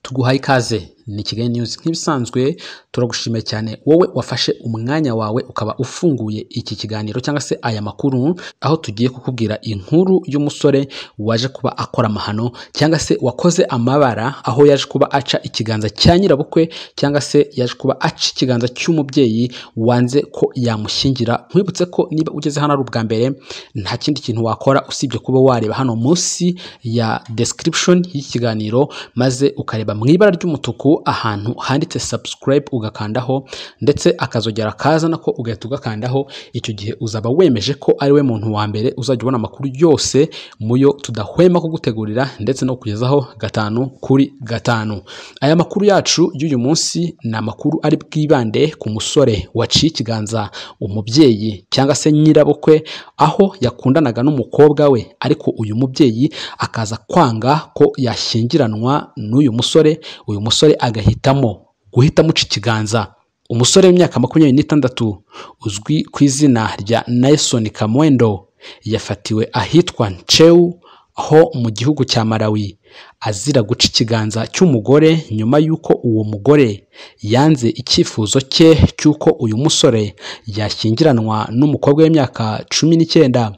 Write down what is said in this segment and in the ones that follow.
tuguhaye ikaze ni kigali news nk'ibisanzwe turagushimiye cyane wowe wafashe umwanya wawe ukaba ufunguye iki kiganiro cyangwa se aya makuru aho tugiye kukubwira inkuru y'umusore waje kuba akora amahano cyangwa se wakoze amabara aho yaje kuba aca ikiganza cya nyirabukwe cyangwa se yaje kuba aca ikiganza cy'umubyeyi wanze ko yamushyingira nkwibutse ko niba ugeze hano ari ubwa mbere nta kindi kintu wakora usibye kuba wareba hano munsi ya description y'iki kiganiro maze ukareba mu ibara ry'umutuku ahantu handitse subscribe ugakandaho ndetse akazogera kazana ko ugahita ugakandaho icyo gihe uzaba wemeje ko ari we muntu wa mbere uzajya ubona amakuru yose mu yo tudahwema kugutegurira ndetse no kugezaho gatanu kuri gatanu aya makuru yacu y'uyu munsi ni amakuru ari bwibande ku musore waciye ikiganza umubyeyi cyangwa se nyirabukwe aho yakundanaga n'umukobwa we ariko uyu mubyeyi akaza kwanga ko yashyingiranwa n'uyu musore uyu musore agahitamo guhita amuca ikiganza umusore w'imyaka makumyabiri n'itandatu uzwi ku izina rya Nelson Kamwendo yafatiwe ahitwa Nchew ho mu gihugu cya Malawi azira guca ikiganza cy'umugore nyuma y'uko uwo mugore yanze icyifuzo cye cy'uko uyu musore yashyingiranwa n'umukobwa w'imyaka cumi n'icyenda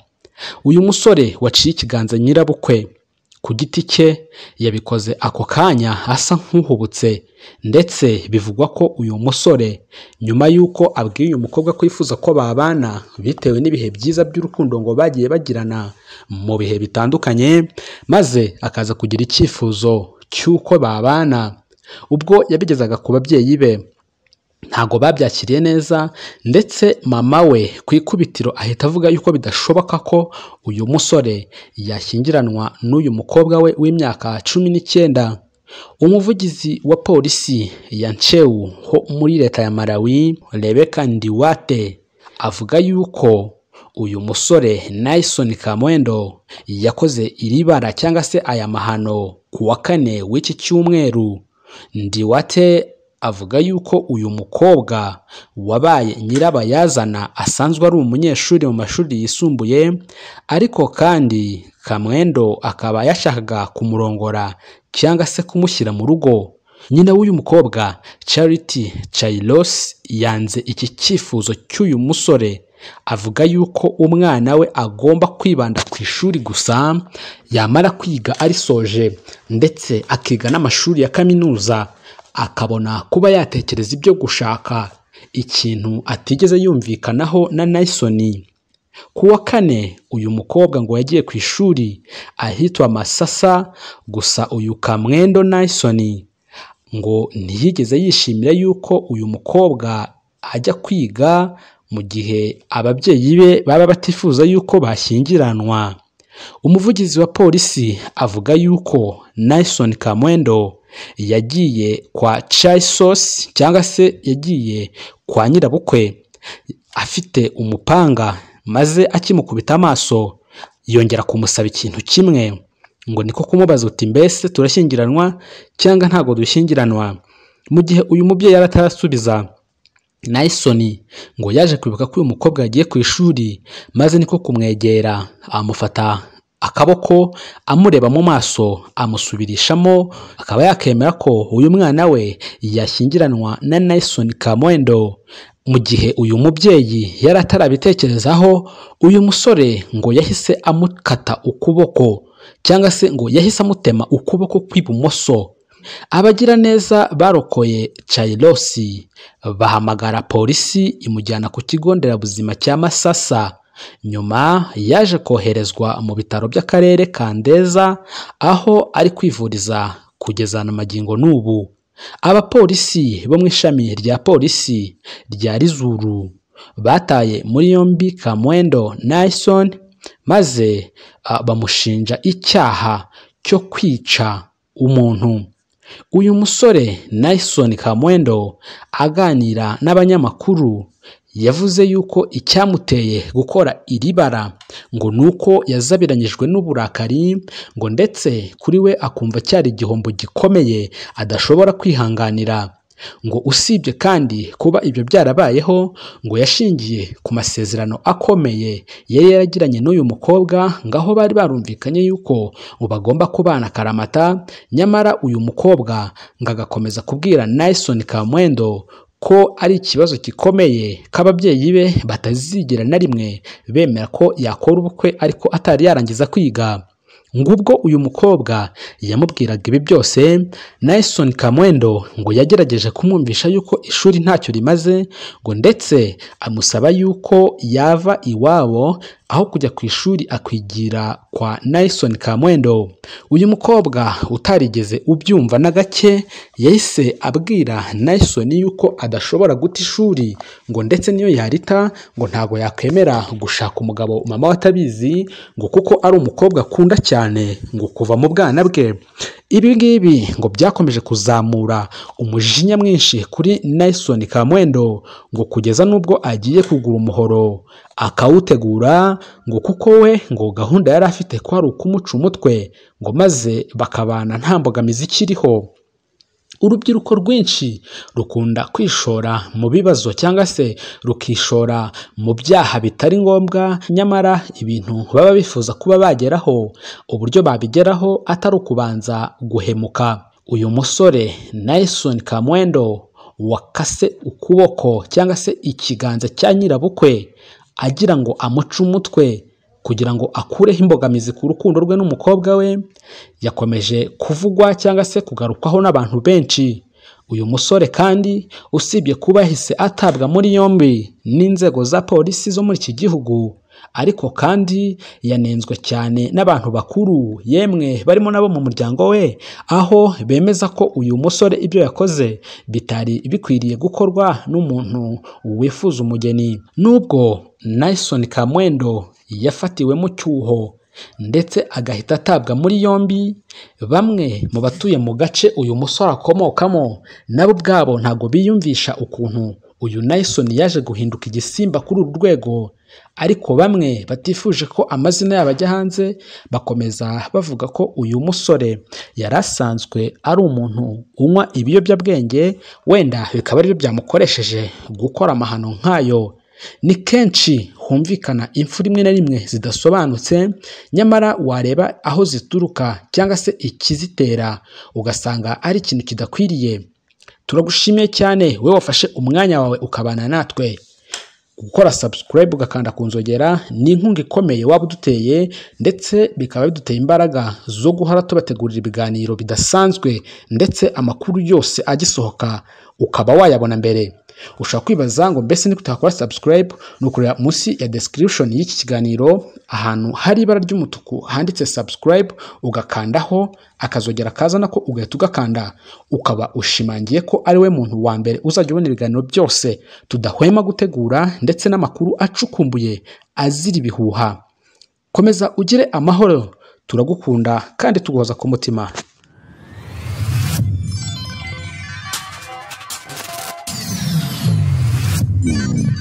uyu musore waciye ikiganza nyirabukwe ku giti cye yabikoze ako kanya asa nk'uhubutse ndetse bivugwa ko uyu musore nyuma y'uko abwiye uyu mukobwa ko yifuza ko babana bitewe n'ibihe byiza by'urukundo ngo bagiye bagirana mu bihe bitandukanye maze akaza kugira icyifuzo cy'uko babana ubwo yabigezaga ku babyeyi be ntago babyakiriye neza ndetse mama we ku ikubitiro ahita avuga yuko bidashoboka ko uyu musore yashyingiranwa n'uyu mukobwa we w'imyaka cumi n'icyenda umuvugizi wa polisi ya ncewu ho muri leta ya malawi rebeka ndiwate avuga yuko uyu musore Nelson kamwendo yakoze iri bara cyangwa se aya mahano ku wa kane w'iki cyumweru ndiwate avuga yuko uyu mukobwa wabaye nyirabayazana asanzwe ari umunyeshuri mu mashuri yisumbuye ariko kandi kamwendo akaba yashakaga kumurongora cyangwa se kumushyira mu rugo nyina w'uyu mukobwa Charity Chailos yanze iki cyifuzo cy'uyu musore avuga yuko umwana we agomba kwibanda ku ishuri gusa yamara kwiga arisoje ndetse akiga n'amashuri ya kaminuza akabona kuba yatekereza ibyo gushaka ikintu atigeze yumvikanaho na Nysoni ku wa kane uyu mukobwa ngo yagiye ku ishuri ahitwa masasa gusa uyu kamwendo Nysoni ngo ntiyigeze yishimira yuko uyu mukobwa ajya kwiga mu gihe ababyeyi be baba batifuza yuko bashyingiranwa umuvugizi wa polisi avuga yuko Nelson kamwendo yagiye kwa Chaisos cyangwa se yagiye kwa nyirabukwe afite umupanga maze akimukubita amaso yongera kumusaba ikintu kimwe ngo niko kumubaza uti mbese turashyingiranwa cyangwa ntabwo dushyingiranwa mu gihe uyu mubyeyi yari atarasubiza Nysoni ngo yaje kwibuka ko uyu mukobwa yagiye ku ishuri maze niko kumwegera amufata akaboko amureba mu maso amusubirishamo akaba yakemera ko uyu mwana we yashyingiranwa na Nelson Kamwendo mu gihe uyu mubyeyi yari atarabitekerezaho uyu musore ngo yahise amukata ukuboko cyangwa se ngo yahise amutema ukuboko kw'ibumoso abagiraneza barokoye Chailosi bahamagara polisi imujyana ku kigo nderabuzima cya Masasa nyuma yaje koherezwa mu bitaro by'akarere ka Ndeza aho ari kwivuriza kugeza na magingo n'ubu abapolisi bo mu ishami rya polisi rya Rizuru bataye muri yombi Kamwendo Nelson maze bamushinja icyaha cyo kwica umuntu uyu musore Nelson Kamwendo aganira n'abanyamakuru yavuze yuko icyamuteye gukora iri bara ngo ni uko yazabiranyijwe n'uburakari ngo ndetse kuri we akumva cyari igihombo gikomeye adashobora kwihanganira ngo usibye kandi kuba ibyo byarabayeho ngo yashingiye ku masezerano akomeye yari yaragiranye n'uyu mukobwa ngaho bari barumvikanye yuko bagomba kubana akaramata nyamara uyu mukobwa ngo agakomeza kubwira Nelson Kamwendo ko ari ikibazo gikomeye k'ababyeyi be batazigera na rimwe bemera ko yakora ubukwe ariko atari yarangiza kwiga ngubwo uyu mukobwa yamubwiraga ibi byose Nelson Kamwendo ngo yagerageje kumwumvisha yuko ishuri ntacyo rimaze ngo ndetse amusaba yuko yava iwabo aho kujya ku ishuri akwigira kwa Nelson Kamwendo uyu mukobwa utarigeze ubyumva na gake yahise abwira Nelson yuko adashobora guta ishuri ngo ndetse niyo yarita ngo ntago yakwemera gushaka umugabo mama we atabizi ngo kuko ari umukobwa akunda cyane ngo kuva mu bwana bwe ibi ngibi ngo byakomeje kuzamura umujinya mwinshi kuri Nelson Kamwendo ngo kugeza n'ubwo agiye kugura umuhoro akawutegura ngo kuko we ngo gahunda yari afite ko ari ukumuca umutwe ngo maze bakabana nta mbogamizi ikiriho urubyiruko rwinshi rukunda kwishora mu bibazo cyangwa se rukishora mu byaha bitari ngombwa nyamara ibintu baba bifuza kuba bageraho uburyo babigeraho atari ukubanza guhemuka uyu musore Nelson Kamwendo wakase ukuboko cyangwa se ikiganza cya nyirabukwe agira ngo amuce umutwe kugira ngo akureho imbogamizi ku rukundo rwe n'umukobwa we yakomeje kuvugwa cyangwa se kugarukwaho n'abantu benshi uyu musore kandi usibye kuba yahise atabwa muri yombi n'inzego za polisi zo muri iki gihugu ariko kandi yanenzwe cyane n'abantu bakuru yemwe barimo nabo mu muryango we aho bemeza ko uyu musore ibyo yakoze bitari bikwiriye gukorwa n'umuntu wifuza umugeni nubwo Nelson Kamwendo yafatiwe mu cyuho ndetse agahita atabwa muri yombi bamwe mu batuye mu gace uyu musore akomokamo nabo ubwabo ntabwo biyumvisha ukuntu uyu Nelson yaje guhinduka igisimba kuri uru rwego ariko bamwe batifuje ko amazina yabo ajya hanze bakomeza bavuga ko uyu musore yari asanzwe ari umuntu unywa ibiyobyabwenge wenda bikaba aribyo byamukoresheje gukora amahano nk'ayo ni kenshi humvikana impfu rimwe na rimwe zidasobanutse nyamara wareba aho zituruka cyangwa se ikizitera ugasanga ari ikintu kidakwiriye turagushimiye cyane wowe wafashe umwanya wawe ukabana natwe gukora subscribe ugakanda ku nzogera ni inkunga ikomeye waba uduteye ndetse bikaba biduteye imbaraga zo guhora tubategurira ibiganiro bidasanzwe ndetse amakuru yose agisohoka ukaba wayabona mbere ushobora kwibaza ngo mbese ni kutakora subscribe ni ukureba munsi ya description y'iki kiganiro ahantu hari ibara ry'umutuku handitse subscribe ugakandaho akazogera kazana ko ugahita ugakanda ukaba ushimangiye ko ari we muntu wa mbere uzajya ubona ibiganiro byose tudahwema gutegura ndetse n'amakuru acukumbuye azira ibihuha komeza ugire amahoro turagukunda kandi tuguhoza ku mutima Yeah.